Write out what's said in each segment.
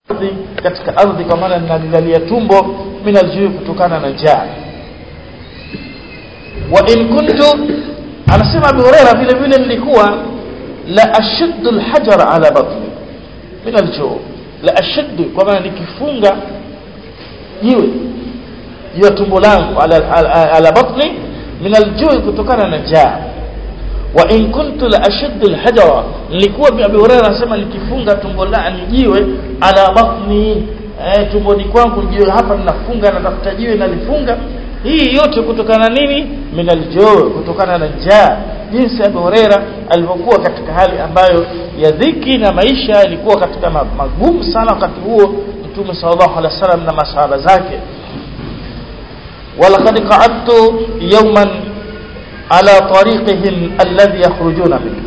ardhi katika ardhi kwa maana ninalilalia tumbo min aljui kutokana na njaa wa in kuntu anasema Abu Huraira vile vile nilikuwa la ashaddu alhajar ala batni min aljuu la ashaddu kwa maana nikifunga jiwe ya tumbo langu ala, ala, ala batni min aljui kutokana na njaa wa in kuntu la ashaddu alhajara nilikuwa Abu Hurairah anasema nikifunga tumbo la jiwe ala batni eh, tumboni kwangu jiwe hapa ninafunga natafuta jiwe nalifunga hii yote kutokana nini min aljuu kutokana na njaa jinsi Abu Hurairah alivyokuwa katika hali ambayo ya dhiki na maisha yalikuwa katika magumu sana wakati huo Mtume sallallahu alaihi wasallam na masahaba zake ولقد قعدت يوما على طريقهم الذي يخرجون منه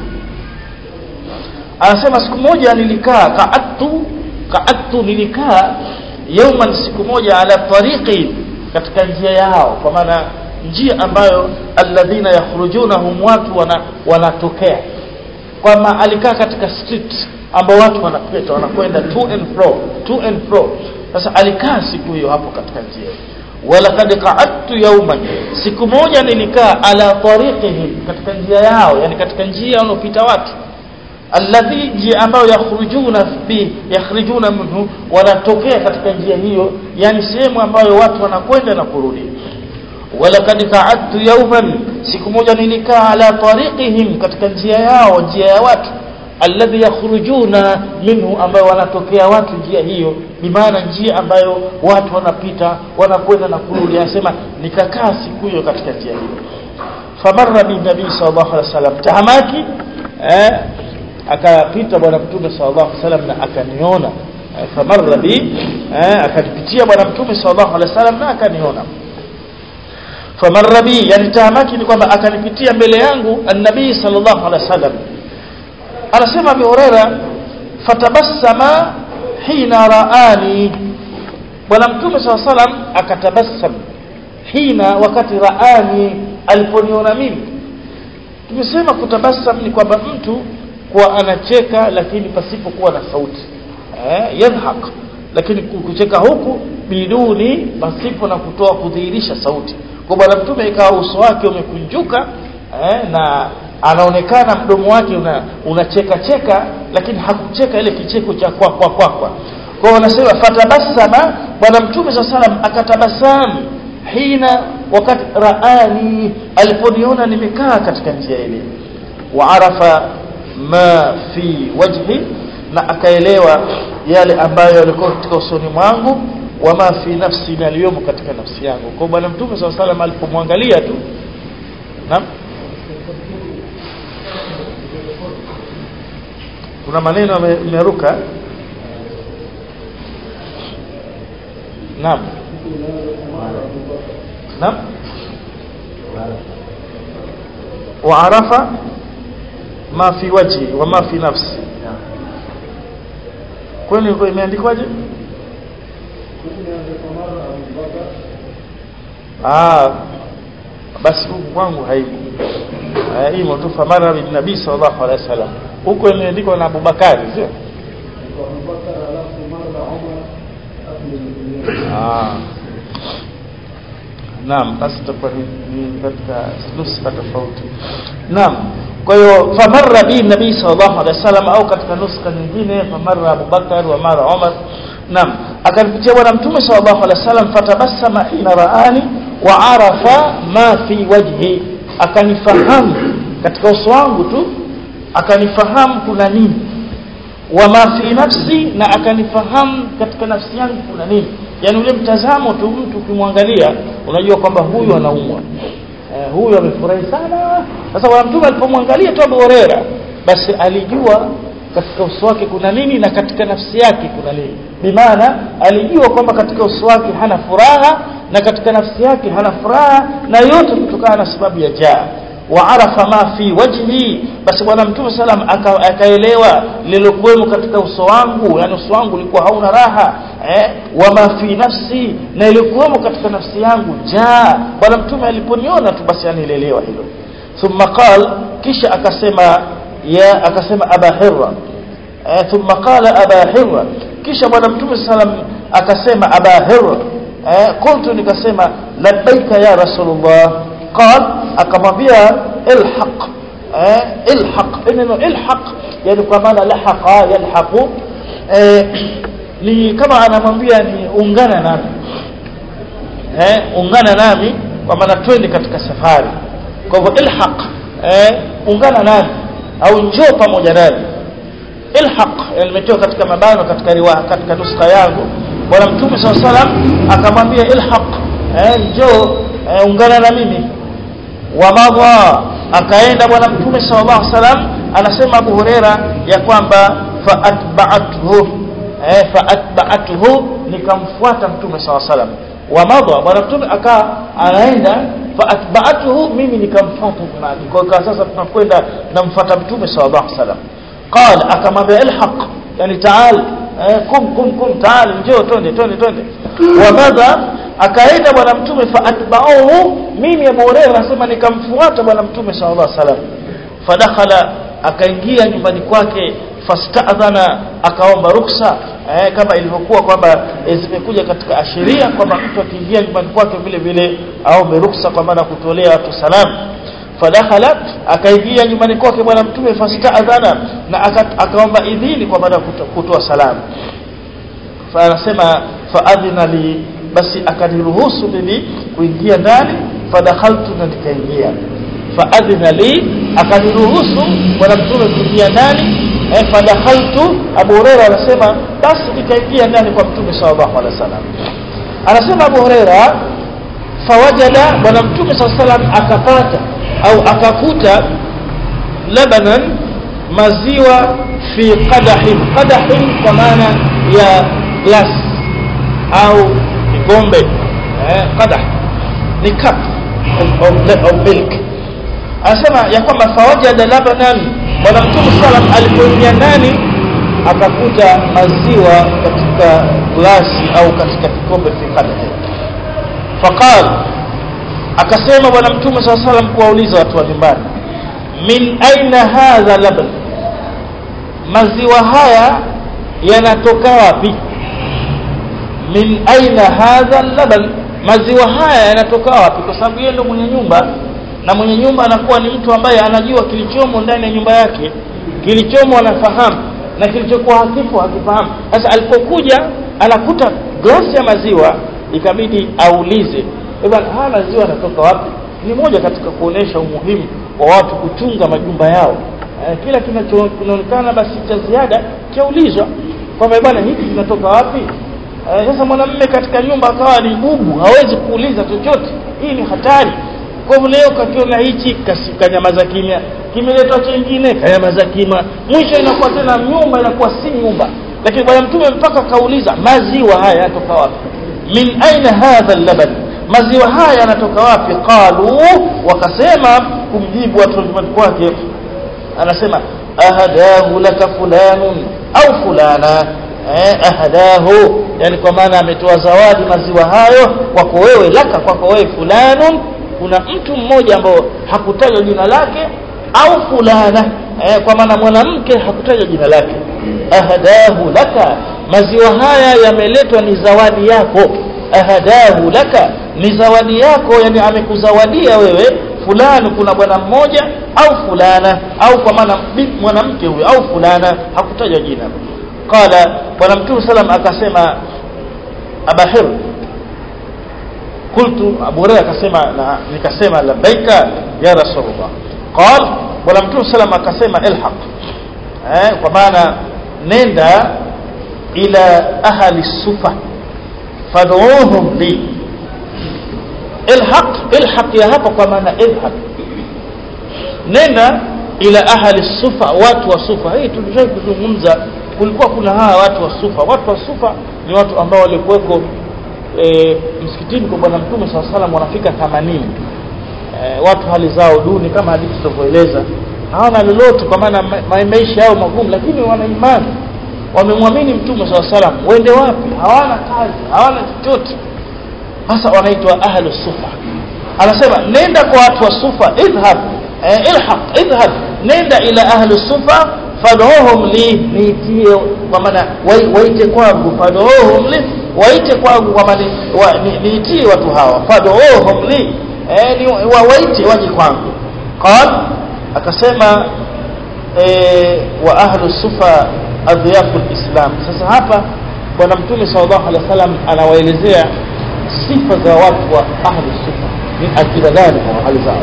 anasema siku moja nilikaa qaattu qaattu nilikaa yawman siku moja ala tariqi katika njia yao kwa maana njia ambayo alladhina yakhrujunahum watu wana, wanatokea kwamba alikaa katika street ambao watu wanapita wanakwenda to and fro to and fro sasa alikaa siku hiyo hapo katika njia walaqad qa'adtu yawman siku moja nilikaa ala tariqihim katika njia yao yani katika njia wanaopita watu alladhi njia ambayo yakhrujuna bi yakhrijuna minhu wanatokea katika njia hiyo yani sehemu ambayo watu wanakwenda na kurudi walaqad qa'adtu yawman siku moja nilikaa ala tariqihim katika njia yao njia ya watu alladhi yakhrujuna minhu ambayo wanatokea watu njia hiyo ni maana njia ambayo watu wanapita wanakwenda na kurudi anasema nikakaa siku hiyo katika njia hiyo famarra bi nabii sallallahu alaihi wasallam tahamaki eh akapita bwana mtume sallallahu alaihi wasallam na akaniona eh, famarra bi eh, akanipitia bwana mtume sallallahu alaihi wasallam na akaniona famarra bi yani tahamaki ni kwamba akanipitia mbele yangu annabii sallallahu alaihi wasallam anasema Abu Huraira fatabassama hina raani bwana mtume SAW salam akatabassam hina wakati raani aliponiona mimi tumesema kutabassam ni kwamba mtu kuwa anacheka lakini pasipokuwa na sauti eh yadhhak lakini kucheka huku biduni pasipo na kutoa kudhihirisha sauti kwa bwana mtume ikawa uso wake umekunjuka eh, na anaonekana mdomo wake una unacheka cheka lakini hakucheka ile kicheko cha kwa kwa kwa kwa kwa wanasema fatabassama bwana mtume sa salam akatabasamu hina wakati raani aliponiona nimekaa katika njia ile wa arafa ma fi wajhi na akaelewa yale ambayo yalikuwa katika usoni mwangu wama fi nafsi na aliyomo katika nafsi yangu kwa bwana mtume sa salam alipomwangalia tu naam kuna maneno yameruka naam naam waarafa ma fi wajhi wa ma fi nafsi kwani imeandikwaje ah basi huku kwangu haipo hii tu famara bin nabii sallallahu alaihi wasallam huko imeandikwa na Abubakari sio ah naam basi tutakuwa ni katika nuskha tofauti naam kwa hiyo famarra bi nabii sallallahu alaihi wasallam au katika nuskha nyingine famarra Abubakar wa mara Umar naam akanipitia bwana mtume sallallahu alaihi wasallam fatabassama hina raani wa arafa ma fi wajhi akanifahamu katika uso wangu tu akanifahamu kuna nini wa ma fi nafsi na akanifahamu katika nafsi yangu kuna nini yani ule mtazamo tu mtu ukimwangalia unajua kwamba huyu anaumwa eh, huyu amefurahi sana sasa bwana mtume alipomwangalia tu Abu Huraira basi alijua katika uso wake kuna nini na katika nafsi yake kuna nini bimaana alijua kwamba katika uso wake hana furaha na katika nafsi yake hana furaha na yote kutokana na sababu ya jaa waarafa ma fi wajhi basi bwana mtume salam akaelewa lilokuwemo katika uso wangu yani uso wangu ulikuwa hauna raha eh wama fi nafsi na ilikuwemo katika nafsi yangu jaa bwana mtume aliponiona tu basi anielewa hilo thumma qal kisha akasema ya akasema aba hirra eh thumma qala aba hirra kisha bwana mtume sallam akasema aba hir eh, qultu nikasema labbaika ya rasulullah qal akamwambia ilhaq eh, ilhaq neno ilhaq yani kwa maana lahaqa yalhaqu eh, ni kama anamwambia ni ungana nami eh, ungana nami kwa maana twende katika safari kwa hivyo ilhaq eh, ungana nami au njoo pamoja nami ilhaq limetoka katika mabano katika riwaya katika nuskha yangu bwana mtume saa salam akamwambia ilhaq eh, njoo eh, ungana na mimi wamadha akaenda bwana mtume sallallahu alaihi wasallam anasema Abu Huraira ya kwamba faatba'athu eh faatba'athu nikamfuata mtume sallallahu alaihi wasallam wamadha bwana mtume aka anaenda faatba'athu mimi nikamfuata nyumbani kwa hiyo sasa tunakwenda namfuata mtume sallallahu alaihi wasallam qala akamwambia ilhaq yani taal eh, kum kum kum taal njoo twende twende twende wamadha akaenda bwana mtume faatba'uhu mimi Abu Hurairah anasema nikamfuata bwana mtume sallallahu alaihi wasallam fadakhala akaingia nyumbani kwake fasta'dhana akaomba ruksa eh, kama ilivyokuwa kwamba eh, zimekuja katika ashiria kwamba mtu akiingia nyumbani kwake vile vile aombe ruksa kwa maana kutolea watu salamu fadakhala akaingia nyumbani kwake bwana mtume fasta'dhana na akaomba idhini kwa maana kutoa salamu fa anasema faadhina li basi akaniruhusu mimi kuingia ndani fadakhaltu na nikaingia faadhina li akaniruhusu bwana mtume kuingia ndani eh, fadakhaltu Abu Huraira anasema basi nikaingia ndani kwa mtume sallallahu alaihi wasallam anasema Abu Huraira fawajada bwana mtume sallallahu alaihi wasallam akapata au akakuta labanan maziwa fi qadahin qadahin kwa maana ya glass au kikombe eh, qadah ni cup of, of, of milk anasema ya kwamba fawajada labanan bwana mtume sallam alipoingia ndani akakuta maziwa katika glasi au katika kikombe fi qadah faqal akasema bwana mtume saa salam kuwauliza watu wa nyumbani min aina hadha laban maziwa haya yanatoka wapi min aina hadha laban maziwa haya yanatoka wapi kwa sababu yeye ndo mwenye nyumba na mwenye nyumba anakuwa ni mtu ambaye anajua kilichomo ndani ya nyumba yake kilichomo anafahamu na kilichokuwa hakipo hakifahamu sasa alipokuja anakuta glasi ya maziwa ikabidi aulize bwana haya maziwa yanatoka wapi ni moja katika kuonesha umuhimu wa watu kuchunga majumba yao eh, kila kinachoonekana basi cha ziada chaulizwa kwamba bwana hiki kinatoka wapi eh, sasa mwanamume katika nyumba akawa ni bubu hawezi kuuliza chochote hii ni hatari kwa hivyo leo kakiona hichi kanyamaza kimya kimeletwa chengine kanyamaza kimya mwisho inakuwa tena nyumba inakuwa si nyumba lakini bwana mtume mpaka kauliza maziwa haya yanatoka wapi min aina hadha laban maziwa haya yanatoka wapi qalu wakasema kumjibu watu nyumbani kwake anasema ahadahu laka fulanun au fulana eh, ahadahu yani kwa maana ametoa zawadi maziwa hayo kwako wewe laka kwako wewe fulanun kuna mtu mmoja ambao hakutajwa jina lake au fulana eh, kwa maana mwanamke hakutajwa jina lake ahadahu laka maziwa haya yameletwa ni zawadi yako ahadahu laka ni zawadi yako yani amekuzawadia wewe fulani kuna bwana mmoja au fulana au kwa maana mwanamke huyo au fulana hakutajwa jina qala bwana mtume salam akasema abahir qultu abu hurairah akasema na nikasema labbaika ya rasulullah qal bwana mtume salam akasema ilhaq eh kwa maana nenda ila ahli sufa fad'uhum li ilhaq ilhaq ya hapa kwa maana ilhaq nenda ila ahli sufa watu wa sufa hii tulishawahi kuzungumza kulikuwa kuna hawa watu wa sufa watu wa sufa ni watu ambao walikuweko e, msikitini kwa bwana mtume saa salam wanafika 80 e, watu hali zao duni kama hadithi tutavyoeleza hawana lolote kwa maana ma, maisha yao magumu lakini wana imani wamemwamini mtume saa salam wende wapi hawana kazi hawana chochote hasa wanaitwa ahlu sufa anasema nenda kwa watu wa sufa idhhab eh, ilhaq idhhab nenda ila ahlu sufa fad'uhum li niitie kwa maana waite kwangu fad'uhum li waite kwangu kwa maana niitie watu hawa fad'uhum li eh ni waite waje kwangu qal akasema eh wa ahlu sufa adhiyafu islam sasa hapa bwana mtume sallallahu alaihi wasallam anawaelezea sifa za watu wa ahlu sufa ni akida gani kwa hali zao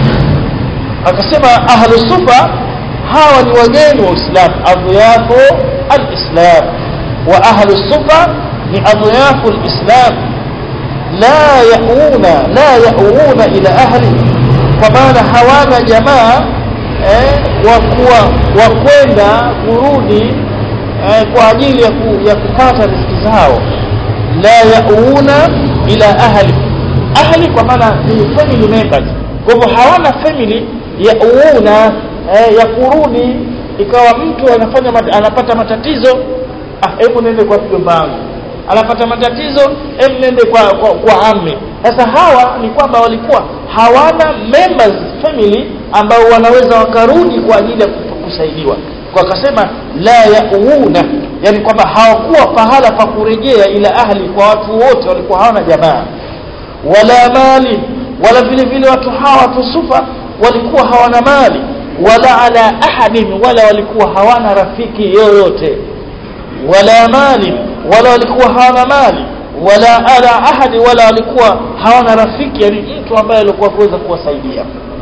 akasema ahlu sufa hawa ni wageni wa Uislamu adhiyafu al-islam wa ahlu sufa ni adhiyafu al-islam la yauna la yauna ila ahli kwa maana hawana jamaa eh, wa kuwa wa kwenda kurudi eh, kwa ajili ya, ku, ya kupata riziki zao la yauna ila ahli ahli kwa maana ni family members kwa hivyo hawana family yauna eh, ya kurudi ikawa mtu anafanya mat, anapata matatizo ah hebu nende kwa mjomba wangu anapata matatizo hebu nende kwa kwa, kwa amme sasa hawa ni kwamba walikuwa hawana members family ambao wanaweza wakarudi kwa ajili ya kusaidiwa kwa akasema la yauna yani kwamba hawakuwa pahala pa kurejea ila ahli kwa watu wote walikuwa hawana jamaa wala mali wala vile vile watu hawa watu sufa walikuwa hawana mali wala ala ahadin wala walikuwa hawana rafiki yoyote wala mali wala walikuwa hawana mali wala ala ahadi wala walikuwa hawana rafiki yani mtu ambaye alikuwa kuweza kuwasaidia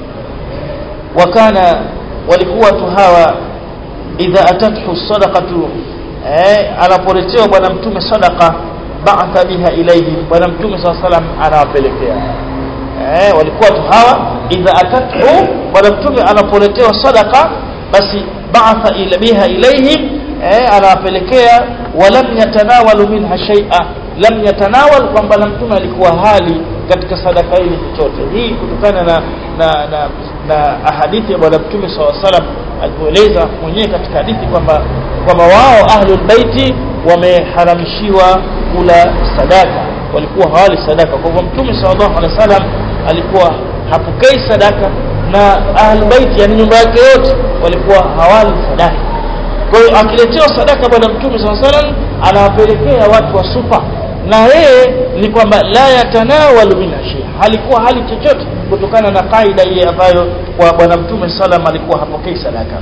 wakana walikuwa watu hawa idha atathu sadaqatu eh anapoletewa bwana mtume sadaqa ba'atha biha ilayhi bwana mtume sallallahu alayhi wasallam anawapelekea eh walikuwa watu hawa idha atathu bwana mtume anapoletewa sadaqa basi ba'atha ila biha ilayhim eh anawapelekea walam yatanawalu minha shay'a lam yatanawal kwamba na mtume alikuwa hali katika sadaka hili chochote hii kutokana na na na, na hadithi ya bwana mtume SAW salam alipoeleza mwenyewe katika hadithi kwamba kwamba wao ahlul baiti wameharamishiwa kula sadaka walikuwa hawali sadaka kwa hivyo mtume sallallahu alaihi wasallam alikuwa hapokei sadaka na ahlul baiti yani nyumba yake yote walikuwa hawali sadaka kwa hiyo akiletewa sadaka bwana mtume sallallahu alaihi wasallam anawapelekea watu wa sufa na yeye ni kwamba la yatanawalu min shay halikuwa hali chochote kutokana na kaida ile ambayo kwa bwana mtume sallam alikuwa hapokei sadaka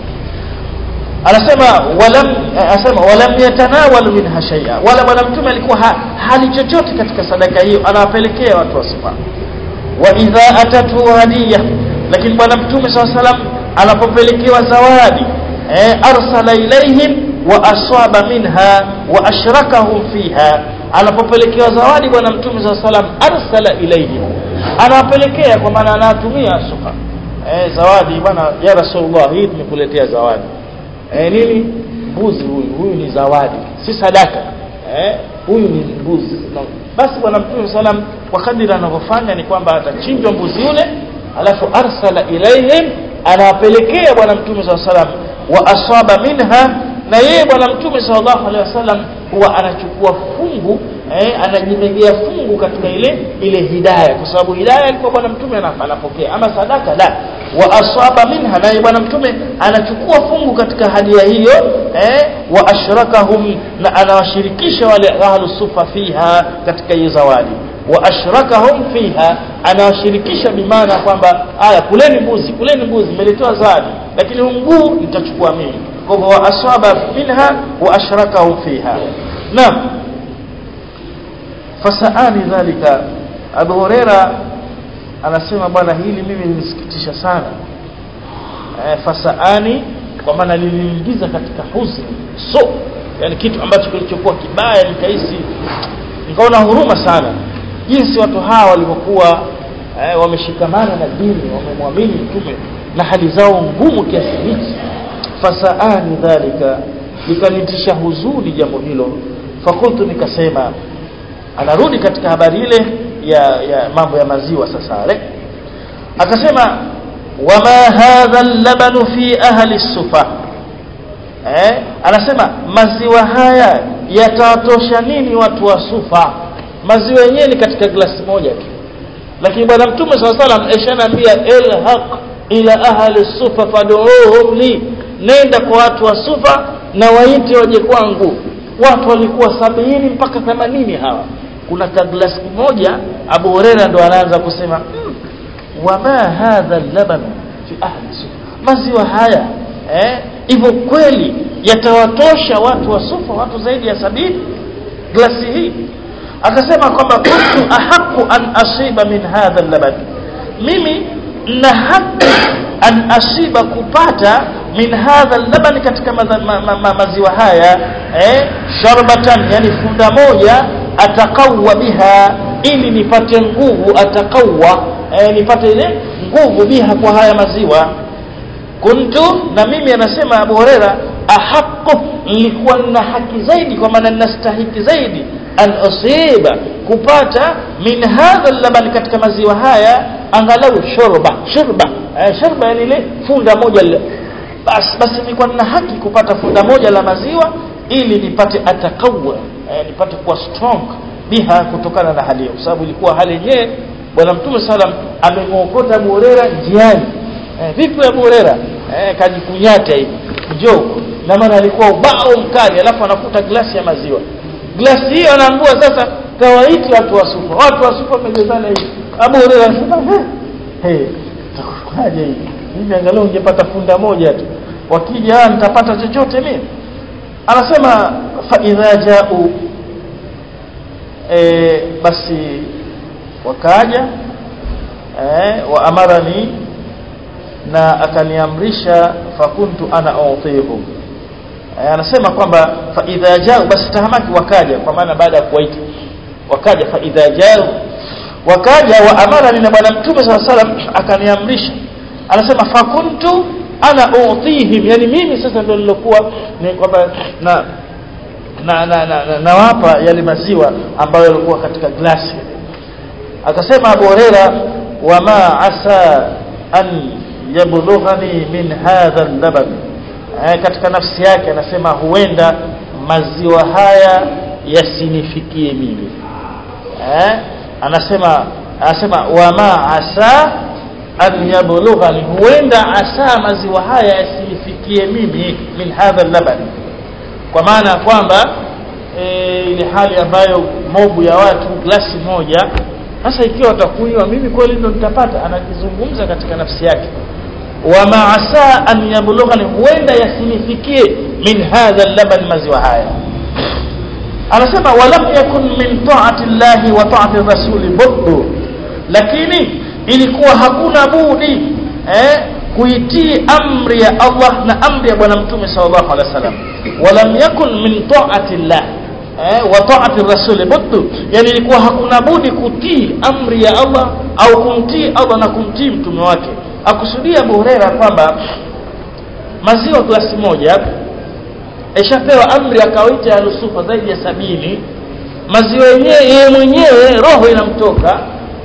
anasema walam anasema walam yatanawalu minha shay'a wala bwana mtume alikuwa ha, hali chochote katika sadaka hiyo anawapelekea watu wa sufa wa idha atatu hadiya lakini bwana mtume sallam anapopelekewa zawadi eh, arsala ilaihim wa aswaba minha wa ashrakahum fiha anapopelekewa zawadi bwana mtume saa salam arsala ilaihim anawapelekea kwa maana anatumia sufa eh, zawadi bwana ya rasulullah hii tumekuletea zawadi eh, nini mbuzi huyu huyu ni zawadi si sadaka eh, huyu ni mbuzi no. basi bwana mtume salam kwa kadiri anavyofanya ni kwamba atachinjwa mbuzi yule alafu arsala ilaihim anawapelekea bwana mtume saa salam wa asaba minha na yeye bwana mtume sallallahu alaihi wasallam huwa anachukua fungu eh, anajimegea fungu katika ile ile hidayah kwa sababu hidayah alikuwa bwana mtume anapokea ama sadaka la wa asaba minha naye bwana mtume anachukua fungu katika hadia hiyo eh, wa ashrakahum na anawashirikisha wale ahlu sufa fiha katika hiyo zawadi wa ashrakahum fiha anawashirikisha bimaana kwamba aya kuleni mbuzi kuleni mbuzi mmeletewa zawadi lakini huu mguu nitachukua mimi kwa hivyo asaba minha wa ashrakahum fiha naam fasaani dhalika Abu Huraira anasema bwana hili mimi linisikitisha sana e, fasaani kwa maana liliniingiza katika huzuni so yani kitu ambacho kilichokuwa kibaya nikahisi nikaona huruma sana jinsi watu hawa walivyokuwa eh, wameshikamana na dini wamemwamini mtume na hali zao ngumu kiasi hichi fasaani dhalika likanitisha huzuni jambo hilo fakultu nikasema anarudi katika habari ile ya, ya mambo ya maziwa sasa ale akasema wama hadha al-labanu fi ahli sufa eh anasema maziwa haya yatawatosha nini watu wa sufa maziwa yenyewe ni katika glasi moja tu lakini bwana mtume swalla salam eshanaambia elhaq ila ahli sufa fad'uhum li nenda kwa watu wa sufa na waite waje kwangu watu walikuwa sabini mpaka themanini hawa kuna kaglasi moja Abu Huraira ndo anaanza kusema hmm, wama hadha laban fi ahli sufa maziwa haya eh hivyo kweli yatawatosha watu wa sufa watu zaidi ya sabini glasi hii akasema kwamba kuntu ahaqu an asiba min hadha laban mimi na haki an asiba kupata min hadha laban katika ma, ma, ma, ma, maziwa haya eh sharbatan yani funda moja atakawa biha ili nipate nguvu atakawa eh, nipate ile nguvu biha kwa haya maziwa kuntu na mimi anasema Abu Huraira ahaqu nilikuwa na haki zaidi kwa maana ninastahiki zaidi an usiba kupata min hadha laban katika maziwa haya angalau shurba shurba eh, shurba yani ile funda moja le. basi basi nilikuwa na haki kupata funda moja la maziwa ili nipate atakawa eh, nipate kuwa strong biha kutokana na hali hiyo kwa sababu ilikuwa hali yenyewe bwana mtume sallam amemwokota Abu Huraira njiani eh, vipi Abu Huraira eh, kajikunyata hivi njoo na maana alikuwa ubao mkali alafu anakuta glasi ya maziwa glasi hiyo anaambua sasa kawaiti watu wa sufa watu wa sufa wamejezana hivi Abu Huraira anasema hey, hey takufaje hivi mimi angalau ningepata funda moja tu wakija nitapata chochote mimi anasema fa idha ja'u e, basi wakaja e, wa amarani na akaniamrisha fakuntu ana utihum e, anasema kwamba fa idha jao basi tahamaki wakaja kwa maana baada ya kuwaita wakaja fa idha jao wakaja wa amarani na bwana mtume sallallahu alaihi wasallam akaniamrisha anasema fakuntu ana utihim yani mimi sasa ndio nilokuwa ni kwamba na na na, na, na, na wapa yale maziwa ambayo yalikuwa katika glasi akasema Abu Huraira wama asa an yablughani min hadha al-laban eh, katika nafsi yake anasema huenda maziwa haya yasinifikie mimi eh, anasema anasema wama asa an yablughani huenda asa maziwa haya yasinifikie mimi min hadha al-laban kwa maana kwamba e, ile hali ambayo mobu ya watu glasi moja sasa ikiwa watakunywa mimi kweli ndo nitapata anakizungumza katika nafsi yake wa maasa an yablughani huenda yasinifikie min hadha laban maziwa haya anasema walam yakun min ta'ati llahi wa ta'ati rasuli buddu lakini ilikuwa hakuna budi eh kuitii amri ya Allah na amri ya bwana mtume sallallahu alaihi wasallam walam yakun min ta'ati llah eh, wa ta'ati rasul buddu yani ilikuwa hakuna budi kutii amri ya Allah au kumtii Allah na kumtii mtume wake akusudia Abu Huraira kwamba maziwa glasi moja ishapewa amri ya kawaida ya nusufa zaidi ya sabini maziwa yenyewe yeye mwenyewe roho inamtoka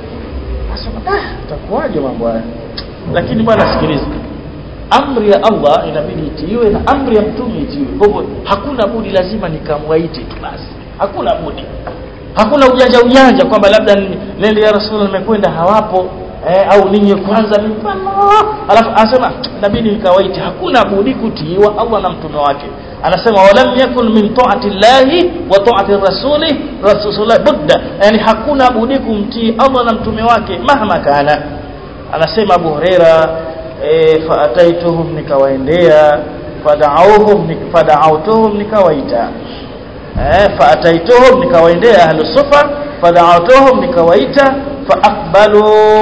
asema ah itakuwaje mambo haya lakini bwana sikiliza amri ya Allah inabidi itiiwe na amri ya mtume itiiwe kwa hivyo hakuna budi lazima nikamwaite tu basi hakuna budi hakuna ujanja ujanja kwamba labda nende ya rasul nimekwenda hawapo eh, au ninyi kwanza mimi alafu anasema inabidi nikawaite hakuna budi kutiiwa Allah na mtume wake anasema walam yakun min ta'ati llahi wa ta'ati rasuli rasulullah budda yani hakuna budi kumtii Allah na mtume wake mahma kana anasema Abu Huraira e, faataituhum nikawaendea fada'awhum fada'awtuhum nikawaita eh faataituhum nikawaendea ahlu sufa fada'awtuhum nikawaita faaqbalu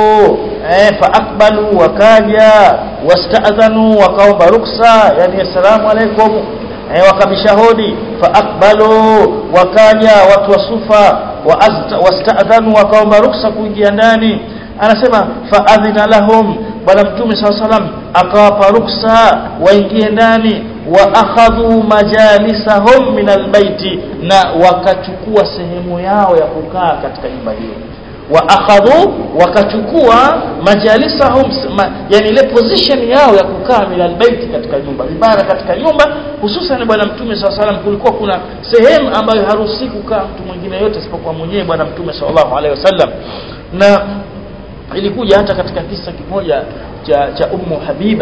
eh faaqbalu wakaja wasta'adhanu wakaomba ruksa yani assalamu alaikum eh wakabishahudi faaqbalu wakaja watu wa sufa wasta'adhanu wakaomba ruksa kuingia ndani anasema faadhina lahum bwana mtume saa salam akawapa ruksa waingie ndani wa akhadhu majalisahum min albaiti na wakachukua sehemu yao ya kukaa katika nyumba hiyo wa akhadhu wakachukua majalisahum ma, yani ile position yao ya kukaa min albaiti katika nyumba ibara katika nyumba hususan bwana mtume saa salam kulikuwa kuna sehemu ambayo haruhusi kukaa mtu mwingine yote isipokuwa mwenyewe bwana mtume sallallahu alaihi wasallam na ilikuja hata katika kisa kimoja cha cha ummu habiba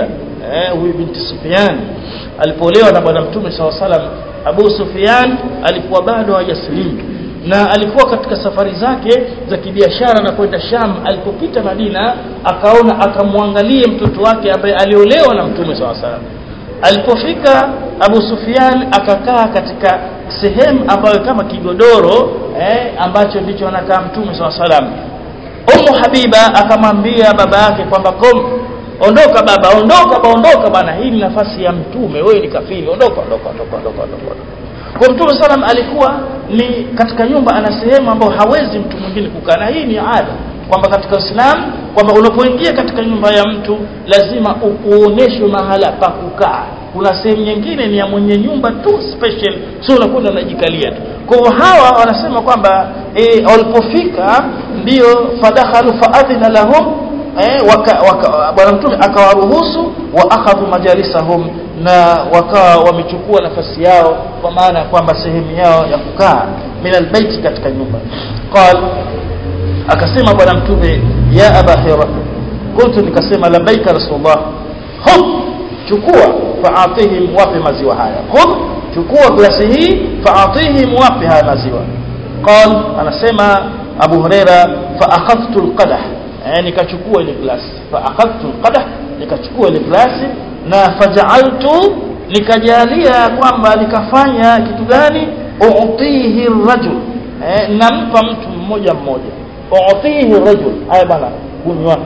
eh huyu binti Sufyan alipoolewa na bwana mtume SAW salam Abu Sufyan alikuwa bado hajasilimu na alikuwa katika safari zake za kibiashara na kwenda Sham alipopita Madina akaona akamwangalie mtoto wake ambaye aliolewa na mtume SAW salam alipofika Abu Sufyan akakaa katika sehemu ambayo kama kigodoro eh, ambacho ndicho anakaa mtume SAW salam Ummu Habiba akamwambia baba yake kwamba kom ondoka baba ondoka baba ondoka bana hii ni nafasi ya mtume wewe ni kafiri ondoka ondoka ondoka ondoka ondoka kwa mtume salam alikuwa ni katika nyumba ana sehemu ambayo hawezi mtu mwingine kukaa na hii ni ada kwamba katika Uislamu kwamba unapoingia katika nyumba ya mtu lazima uoneshwe mahala pa kukaa kuna sehemu nyingine ni ya mwenye nyumba tu special sio unakwenda unajikalia tu kwa hivyo hawa wanasema kwamba e, walipofika ndio fadakhalu faadhina lahum eh, waka, waka, bwana mtume akawaruhusu wa akhadhu majalisahum na wakawa wamechukua nafasi yao kwa maana ya kwamba sehemu yao ya kukaa min albaiti katika nyumba qal akasema bwana mtume ya aba hira kuntu nikasema labbaika rasulullah khudh chukua faatihim wape maziwa haya khudh chukua glasi hii faatihim wape haya maziwa qal anasema abu huraira fa akhadhtu alqadah eh, nikachukua ile glasi fa akhadhtu alqadah nikachukua ile glasi na faja'altu nikajalia kwamba nikafanya kitu gani uutihi rajul eh, nampa mtu mmoja mmoja uutihi rajul haya bana kunywa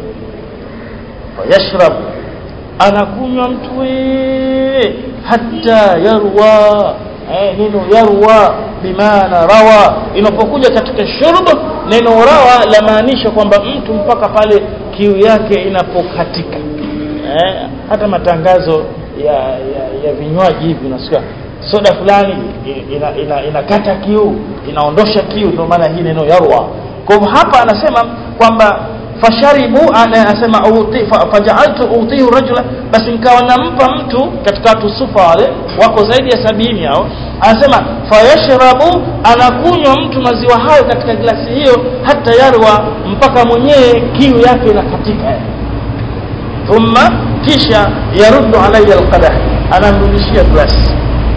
fayashrab anakunywa mtu we hatta yarwa eh, neno yarwa bimaana rawa inapokuja katika shurb neno rawa lamaanisha kwamba mtu mpaka pale kiu yake inapokatika eh, hata matangazo ya, ya, ya vinywaji hivi unasikia soda fulani inakata ina, ina, ina kiu inaondosha kiu ndio maana hii neno yarwa kwa hivyo hapa anasema kwamba fasharibu anasema faja'altu utihu rajula basi nikawa nampa mtu katika watu sufa wale wako zaidi ya sabini hao anasema fayashrabu anakunywa mtu maziwa hayo katika glasi hiyo hata yarwa mpaka mwenyewe kiu yake inakatika thumma kisha yaruddu alayya alqadah anamrudishia glasi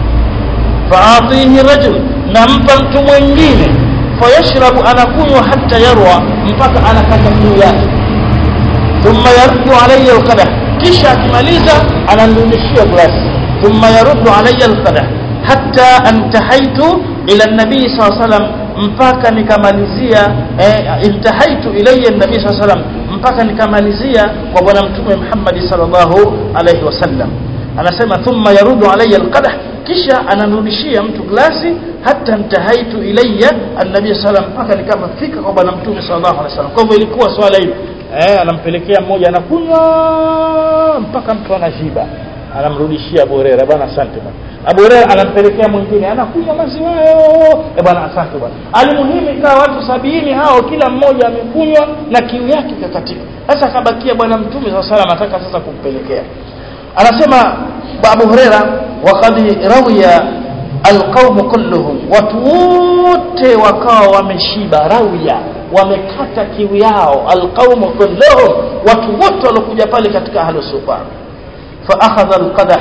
faatihi rajul nampa mtu mwingine fayashrabu anakunywa hata yarwa mpaka anakata kiu yake thumma yaruddu alayya alqadah kisha akimaliza ananirudishia glasi thumma yaruddu alayya alqadah hatta antahaitu ila nabii saa salam mpaka nikamalizia eh, intahaitu ilayya nabii saa salam mpaka nikamalizia kwa bwana mtume Muhammad sallallahu alayhi wasallam anasema thumma yaruddu alayya alqadah kisha ananirudishia mtu glasi hata ntahaitu ilayya annabi sallam mpaka nikamafika kwa bwana mtume sallallahu alaihi wasallam kwa hivyo ilikuwa swala hili eh anampelekea mmoja anakunywa mpaka mtu anashiba anamrudishia Abu Hurairah bwana asante bwana Abu Hurairah anampelekea mwingine anakunywa maziwa hayo eh bwana asante bwana alimuhimu ikawa watu sabini hao kila mmoja amekunywa na kiu yake ikakatika sasa akabakia bwana mtume sallallahu alaihi wasallam ataka sasa kumpelekea anasema Abu Hurairah waqad rawiya alqaumu kulluhum watu wote wakawa wameshiba rawiya wamekata kiu yao alqaumu kulluhum watu wote waliokuja pale katika ahlu sufa fa akhadha alqadah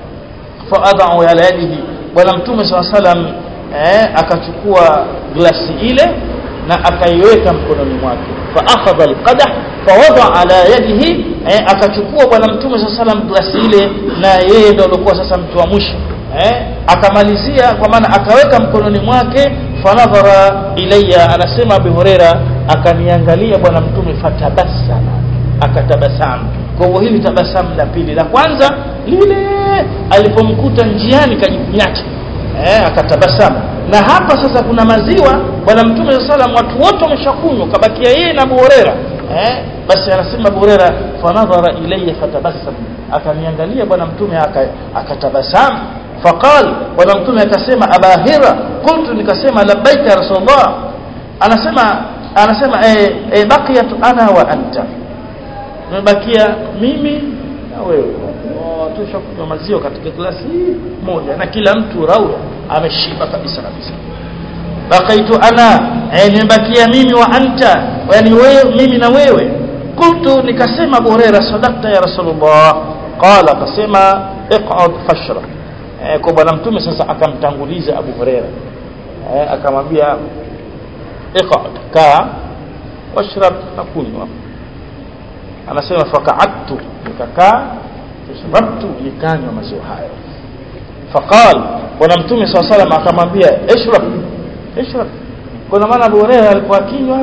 fa ad'u ala yadihi bwana mtume swalla salam eh, akachukua glasi ile na akaiweka mkononi mwake fa akhadha alqadah fa wada ala yadihi eh, akachukua bwana mtume swalla salam glasi ile na yeye ndio alikuwa sasa mtu wa mwisho eh, akamalizia kwa maana akaweka mkononi mwake fanadhara ilayya anasema Abu Huraira akaniangalia bwana mtume fatabasama akatabasamu kwa hivyo hili tabasamu la pili la kwanza lile alipomkuta njiani kajikunyata eh, akatabasamu na hapa sasa kuna maziwa bwana mtume sallam watu wote wameshakunywa kabakia yeye na Abu Huraira eh, basi anasema Abu Huraira fanadhara ilayya fatabassam akaniangalia bwana mtume akatabasamu faqal bwana mtume akasema abahira qultu nikasema labbaika ya rasulullah anasema anasema eh, eh, baqiyat ana wa anta nimebakia mimi na wewe tushakunywa maziwa katika glasi moja na kila mtu raua ameshiba kabisa kabisa baqaitu ana eh, nimebakia mimi wa anta yani wewe mimi na wewe qultu nikasema Abu Huraira sadaqta ya rasulullah qala akasema iq'ud fashra eh, kwa bwana mtume sasa akamtanguliza Abu Huraira eh, akamwambia iq'ud kaa washrab na kunywa anasema faka'attu nikakaa fashrabtu nikanywa maziwa hayo faqal bwana mtume swalla salam akamwambia ishrab ishrab kuna maana Abu Huraira alikuwa akinywa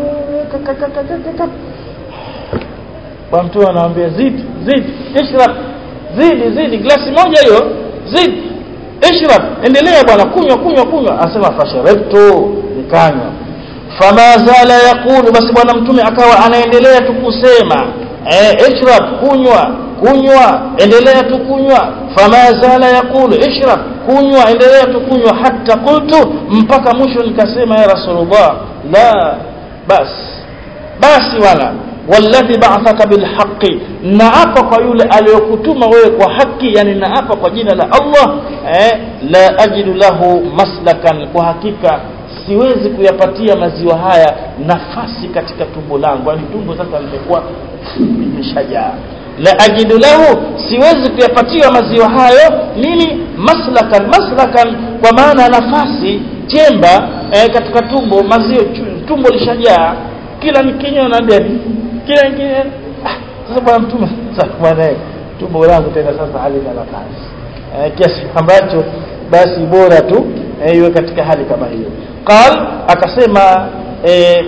kwa mtume anamwambia zidi zidi ishrab zidi zidi glasi moja hiyo zidi ishrab endelea bwana kunywa kunywa kunywa anasema fasharabtu nikanywa fama zala yaqulu basi bwana mtume akawa anaendelea tu kusema eh ishrab kunywa kunywa endelea tu kunywa fama zala yaqulu ishrab kunywa endelea tu kunywa hata qultu mpaka mwisho nikasema ya rasulullah la bas basi wala walladhi ba'athaka bilhaqqi naapa kwa yule aliyokutuma wewe kwa haki yani naapa kwa jina la Allah eh, la ajidu lahu maslakan kwa hakika siwezi kuyapatia maziwa haya nafasi katika tumbo langu yani tumbo sasa limekuwa limeshajaa la ajidu lahu siwezi kuyapatia maziwa hayo nini maslakan maslakan kwa maana nafasi chemba eh, katika tumbo maziwa tumbo lishajaa kila nikinywa na deni kila nikinywa ah, sasa bwana mtume sasa bwana tumbo langu tena sasa halina nafasi eh, kiasi ambacho basi bora tu eh, iwe katika hali kama hiyo qal akasema eh,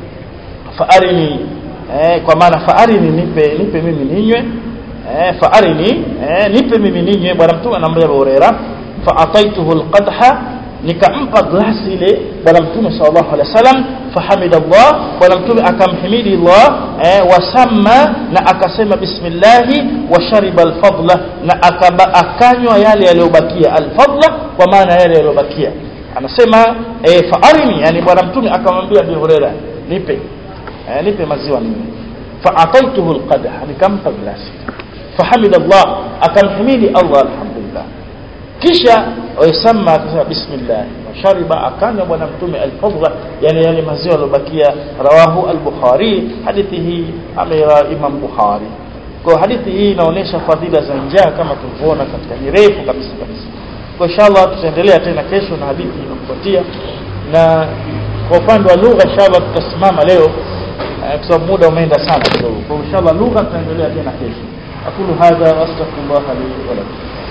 faarini eh, kwa maana faarini nipe nipe mimi ninywe eh, faarini eh, nipe mimi ninywe bwana mtume anamwambia Abu Huraira fa ataituhu alqadha nikampa glasi ile bwana mtume sallallahu alaihi wasallam fahamida Allah bwana mtume akamhimidi Allah eh, wasamma na akasema bismillah wa shariba alfadla na akaba akanywa yale yaliyobakia alfadla kwa maana yale yaliyobakia anasema eh, faarini yani bwana mtume akamwambia Abu Huraira nipe eh, nipe maziwa mimi faataituhu alqadha nikampa glasi fahamida Allah akamhimidi Allah alhamdulillah kisha waisama akasema bismillah washariba akanywa bwana mtume alfadla yani yale maziwa yalobakia rawahu al-bukhari hadithi hii amira imam bukhari kwa hadithi hii inaonyesha fadhila za njaa kama tulivyoona katika ni refu kabisa kabisa kwa inshallah tutaendelea tena kesho na hadithi inafuatia na kwa upande wa lugha inshallah tutasimama leo kwa sababu muda umeenda sana kidogo kwa inshallah lugha tutaendelea tena kesho aqulu hadha wastaghfirullah li wa lakum